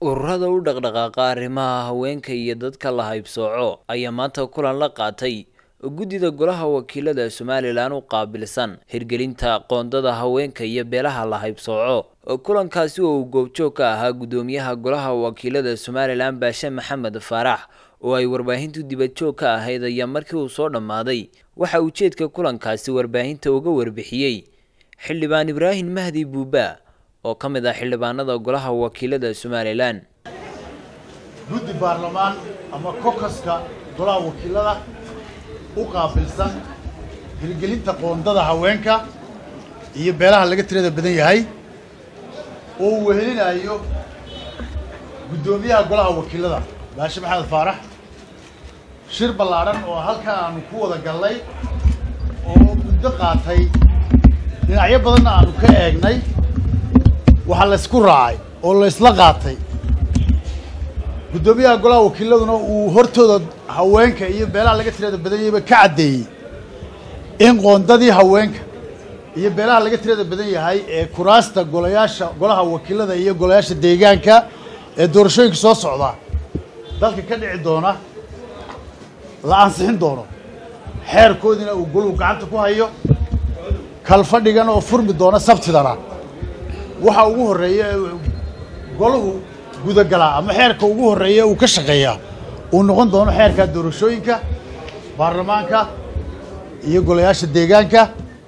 ururada u dhaqdhaqaaqa arrimaha haweenka iyo dadka la haybsooco ayaa maanta kulan la qaatay guddida golaha wakiilada somalilan u qaabilsan hirgelinta qoondada haweenka iyo beelaha la haybsooco kulankaasi oo uu goobjoog ka ahaa guddoomiyaha golaha wakiilada somalilan baashe maxamed faarax oo ay warbaahintu dibadjoog ka ahayd ayaa markii uu soo dhammaaday waxa ujeedka kulankaasi warbaahinta uga warbixiyey xildhibaan ibraahim mahdi buuba oo ka mid ah xildhibaanada golaha wakiilada somalilan guddi baarlamaan ama kokaska golaha wakiilada u qaabilsan hirgelinta qoondada haweenka iyo beelaha laga tirada badan yahay oo uu wehelinayo guddoomiyaha golaha wakiilada baashe maxamed faarax shir ballaadhan oo halkan aanu ku wada gallay oo muddo qaatay dhinacyo badanna aanu ka eegnay waxaa laysku raacay oo laysla qaatay guddoomiyaha golaha wakiiladuna uu hortooda haweenka iyo beelaha laga tirada badan yahayba ka caddeeyey in qoondadii haweenka iyo beelaha laga tirada badan yahay ee kuraasta golayaasha golaha wakiilada iyo golayaasha deegaanka ee doorashooyinka soo socda dalka ka dhici doona la ansixin doono xeerkoodiina uu goluhu gacanta ku hayo kalfadhigan oo furmi doona sabtidana waxa ugu horreeya goluhu gudagalaa ama xeerka ugu horreeya uu ka shaqeeyaa uu noqon doono xeerka doorashooyinka baarlamaanka iyo golayaasha deegaanka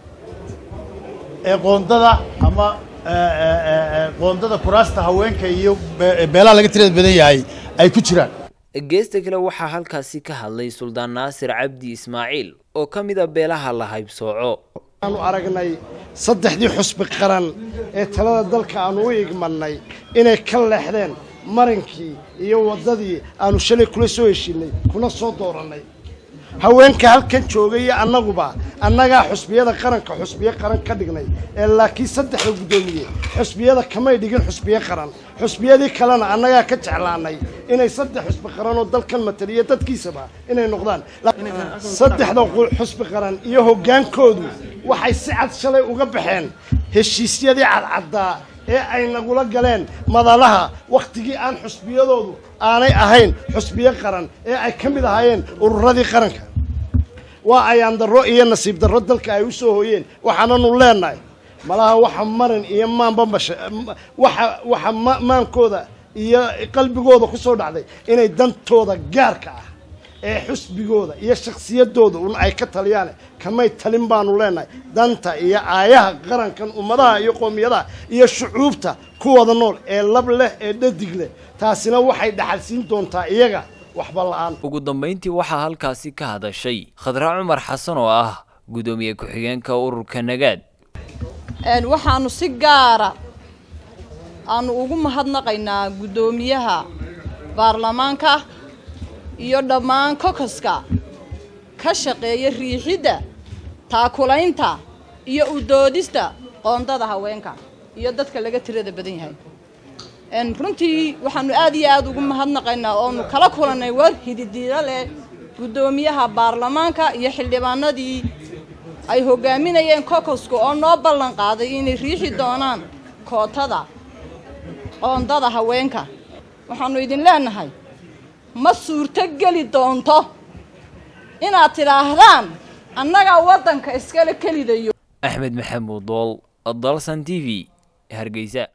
ee qoondada ama qoondada kuraasta haweenka iyo beelaha laga tirada badan yahay ay ku jiraan geesta kale waxaa halkaasi ka hadlay suldaan naasir cabdi ismaaciil oo ka mid a beelaha la haybsooco aanu aragnay saddexdii xusbi qaran ee talada dalka aanu u igmannay inay ka leexdeen marinkii iyo waddadii aanu shalay kula soo heshiinay kuna soo doorannay haweenka halkan joogay iyo annaguba annagaa xusbiyada qaranka xusbiyo qaran ka dhignay ee laakiin saddexda guddoomiye xusbiyada kamay dhigin xusbiyo qaran xusbiyadii kalena annagaa ka jeclaanay inay saddex xusbi qaran oo dalkan mataliya dadkiisaba inay noqdaan saddexda xusbi qaran iyo hoggaankoodu waxay si cad shalay uga baxeen heshiisyadii cadcaddaa ee ay nagula galeen madalaha wakhtigii aan xusbiyadoodu aanay ahayn xusbiyo qaran ee ay ka mid ahaayeen ururadii qaranka waa ayaan darro iyo nasiib darro dalka ay u soo hooyeen waxaananu leenahay malaha waxa marin iyo maanbambasha waxa waxa maankooda iyo qalbigooda ku soo dhacday inay dantooda gaarka ah ee xusbigooda iyo shakhsiyadooda un ay ka taliyaan kamay talin baanu leenahay danta iyo aayaha qarankan ummadaha iyo qoomiyadaha iyo shucuubta kuwada nool ee lab leh ee dhadig leh taasina waxay dhaxalsiin doontaa iyaga waxba la-aan ugu dambayntii waxaa halkaasi ka hadashay khadra cumar xasan oo ah guddoomiye ku-xigeenka ururka nagaad waxaanu si gaara aanu ugu mahadnaqaynaa guddoomiyaha baarlamaanka iyo dhammaan kokaska ka shaqeeya riixidda taakulaynta iyo u doodista qoondada haweenka iyo dadka laga tirada badan yahay runtii waxaanu aad iyo aad ugu mahadnaqaynaa oonu kala kulannay war hididiilo leh guddoomiyaha baarlamaanka iyo xildhibaanadii ay hogaaminayeen kokoska oo noo ballan qaaday inay riixi doonaan kootada qoondada haweenka waxaanu idin leenahay ma suurto geli doonto inaad tidhaahdaan annagaa waddanka iskale kelidayo axmed maxamuud dool dalsan t v hargeysa